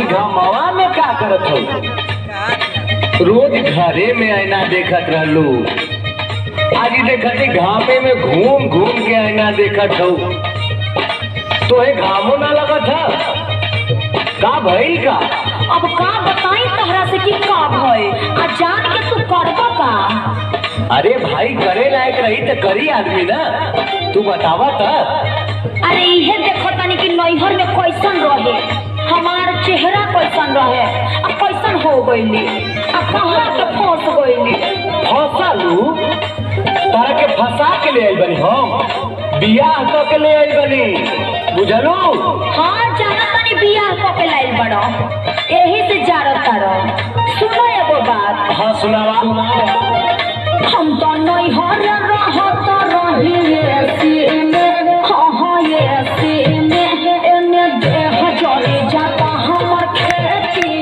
घमवा में का करत हो रोज घरे में आईना देखत रहलू आज ही देखत ही घामे में घूम घूम के आईना देखत हो तोहे घामो ना लगत है का भइल का अब का बताई तहरा से कि का भय आ जान के तू करबो का अरे भाई करे लायक रही तो करी आदमी ना तू बतावा था अरे इहे देखो तनी कि नैहर में कैसन रहे हमार चेहरा कैसन रहे आ कैसन हो गईली आ कहाँ के फंस गईली फंसालू तारा के फंसा के ले आइल बनी हम बियाह क के ले आइल बनी बुझलू हाँ जाना तनी बियाह क के लाइल बड़ो एही से जारत तारो सुनो एगो बात हाँ सुनावा हम तो नैहर रहत रही एसी में हाँ हाँ एसी में एने देह जले जाता हमर खेती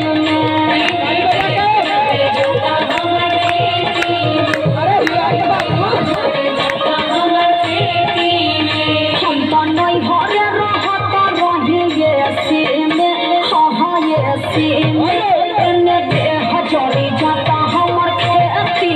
में हम तो नैहर रहत रही एसी में हाँ हाँ एसी में एने देह जले जाता हमर खेती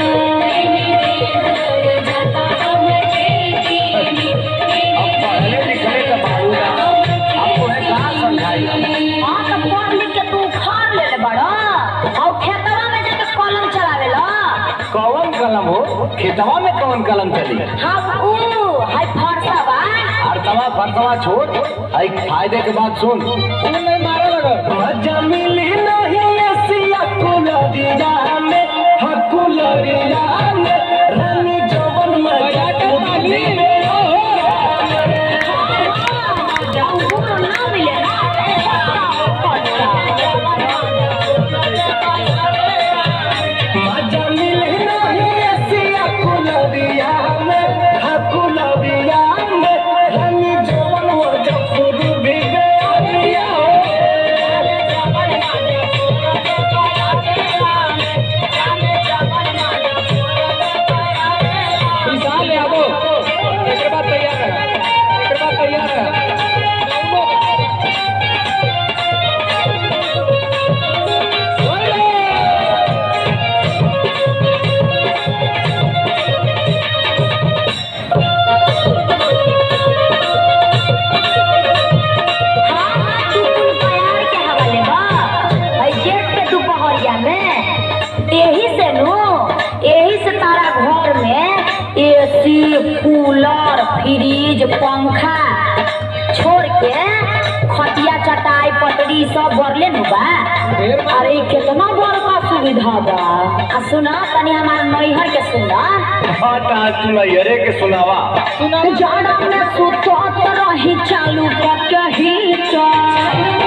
अब पढ़ले लिखले का बाबू ना अब तोहे कहाँ समझाई हाँ तो पढ़ लिख के तू उखाड़ लेले बड़ा और खेतवा में जाके कलम चलावेला कौन कलम हो खेतवा में कौन कलम चली हाँ ऊ हाय फरसा बा अर्थवा फरसवा छोड़ आई फायदे के बात सुन मजा मिली नहीं ऐसिया कुलरिया में हकुलरिया में रानी जवन मजा मिली अंगूर ना मिले ना मजा मिली नहीं ऐसिया कुलरिया में हकुलरिया में रानी जवन मजा भी गया हाँ हाँ तू कुल प्यार के हवाले बा हई जेठ के दोपहरिया में यही से नु यही से तारा घर में एसी कूलर फ्रिज पंखा छोड़ के खटिया चटाई पटरी सब बरले नु बा अरे कितना बड़का सुविधा बा आ सुना तनी हमार नैहर के सुना हाँ ता तू नैहरे के सुनावा जाड़ा में सुतत रही चालू करके हीटर